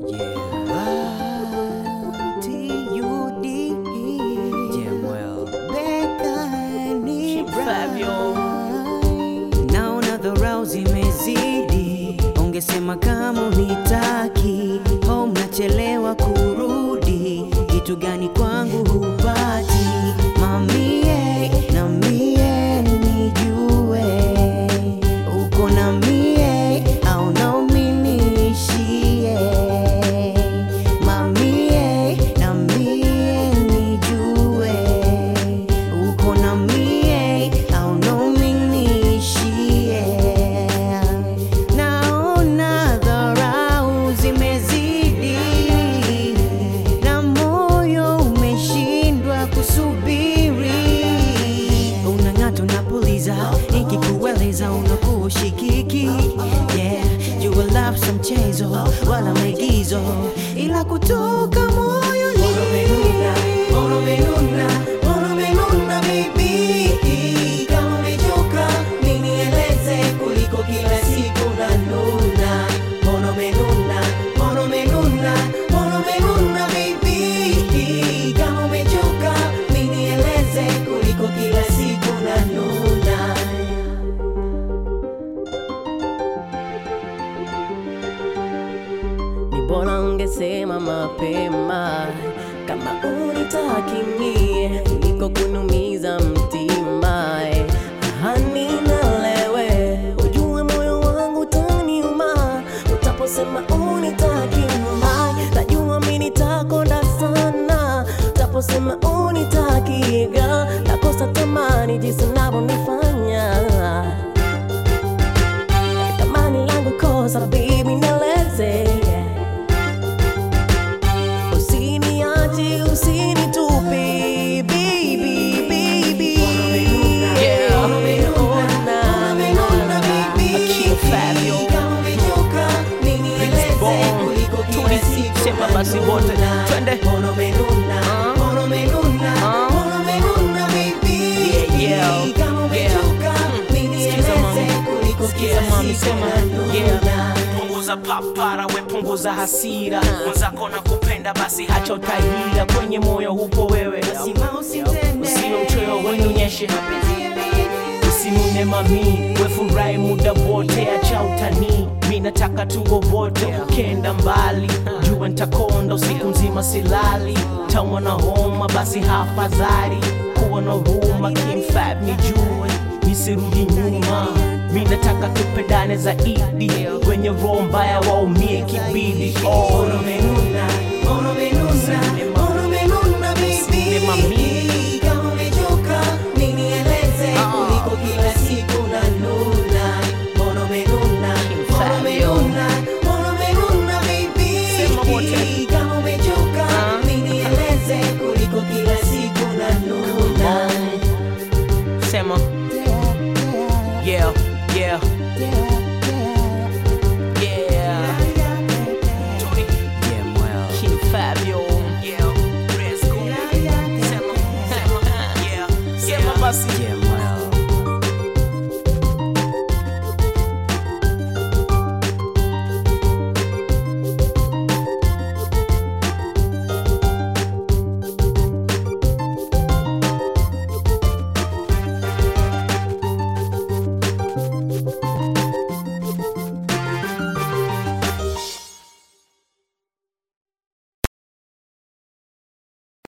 Yeah. T-U-D. Jamwell. Bekani Fabio. Naona dharau zimezidi, ungesema kama unitaki au mnachelewa kurudi, kitu gani kwangu hupati mamie na mie nijue uko na mie au nauminiishie mamie na mie nijue uko na mie au nauminiishie naona dharau zimezidi na moyo umeshindwa kusubiri unang'ata unapuliza nikikueleza unakuwa ushikiki yeah jua love sa mchezo wala maigizo ila kutoka moyoni Mbona umenuna, mbona umenuna baby Kama umechoka, nieleze kuliko kila siku unanuna Mbona umenuna, mbona umenuna, mbona umenuna baby Kama umechoka, nieleze kuliko kila siku unanuna ni bora ungesema mapema kama unitaki mie kuliko kunumiza mtima eh. hani nalewe ujue moyo wangu utaniuma utaposema unitaki ma najua mi nitakonda sana utaposema unitaki ga nakosa tamani jinsi unavyonifanya tamani langu kosa baby nieleze usiniache usinitupe baby baby Yeah. Ona, King Fabio. Sema basi wote twende Yeah, yeah. Yeah. Sikiza mami. Sikiza mami, sema yeah. punguza papara we punguza hasira mwenzako na kupenda basi hacha utahira kwenye moyo hupo wewe usio mchoyo wenyonyeshe usinune mami wefurahi muda wote acha utanii mi nataka tuwe wote ukenda mbali jua ntakonda usiku mzima silali taumwa na homa basi hafadhali kuwa na huruma kimfab nijue nisirudi nyuma mi nataka tupendane zaidi kwenye roho mbaya waumie kibidi oh.